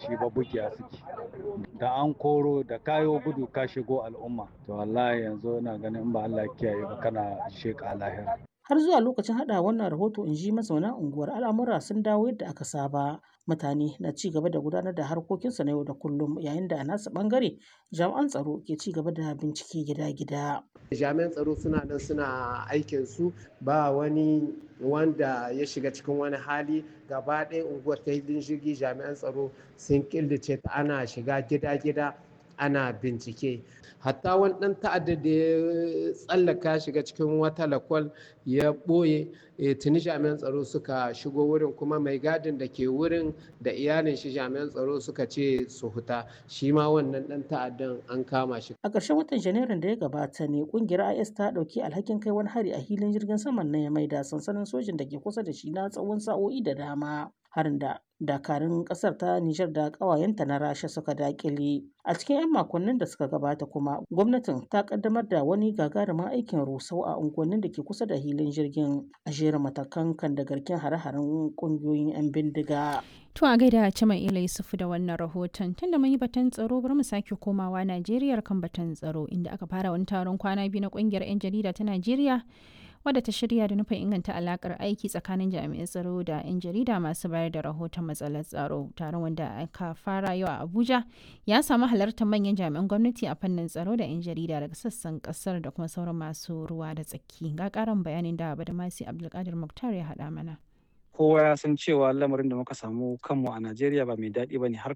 shi ba bugiya suke da an koro da kayo gudu ka shigo al'umma to wallahi yanzu ina ganin in ba Allah kiyaye ba kana sheka lahira har zuwa lokacin hada wannan rahoto in ji mazauna unguwar al'amura sun dawo yadda aka saba mutane na ci gaba da gudanar da harkokinsu na yau da kullum yayin da a nasu bangare jami'an tsaro ke ci gaba da bincike gida-gida jami'an tsaro suna nan suna aikin su ba wani wanda ya shiga cikin wani hali gaba ɗaya unguwar ta hilin jirgi jami'an tsaro sun killace ta ana shiga gida-gida ana bincike hatta wani ɗan ta'adda da ya tsallaka shiga cikin wata lakwal ya ɓoye tuni jami'an tsaro suka shigo wurin kuma mai gadin da ke wurin da iyalin shi jami'an tsaro suka ce su huta shi ma wannan ɗan ta'addan an kama shi a ƙarshen watan janairun da ya gabata ne ƙungiyar is ta ɗauki alhakin kai wani hari a hilin jirgin saman na ya maida sansanin sojin da ke kusa da shi na tsawon sa'o'i da dama harin da dakarun kasar ta Nijar da ƙawayenta na Rasha suka dakile. A cikin 'yan makonnin da suka gabata kuma gwamnatin ta kaddamar da wani gagarumin aikin rusau a unguwannin da ke kusa da hilin jirgin a jerin matakan kan da garken hare-haren ƙungiyoyin 'yan bindiga. To a gaida Cima Ila Yusufu da wannan rahoton tunda mun yi batun tsaro bari mu sake komawa Najeriya kan batun tsaro inda aka fara wani taron kwana biyu na ƙungiyar 'yan jarida ta Najeriya wadda ta shirya da nufin inganta alakar aiki tsakanin jami'an tsaro da 'yan jarida masu bayar da rahoton matsalar tsaro taron wanda aka fara yau a abuja ya samu halartar manyan jami'an gwamnati a fannin tsaro da 'yan jarida daga sassan kasar da kuma sauran masu ruwa da tsaki ga karin bayanin da badamasi abdulkadir muktar ya haɗa mana kowa ya san cewa lamarin da muka samu kanmu a najeriya ba mai daɗi ba ne har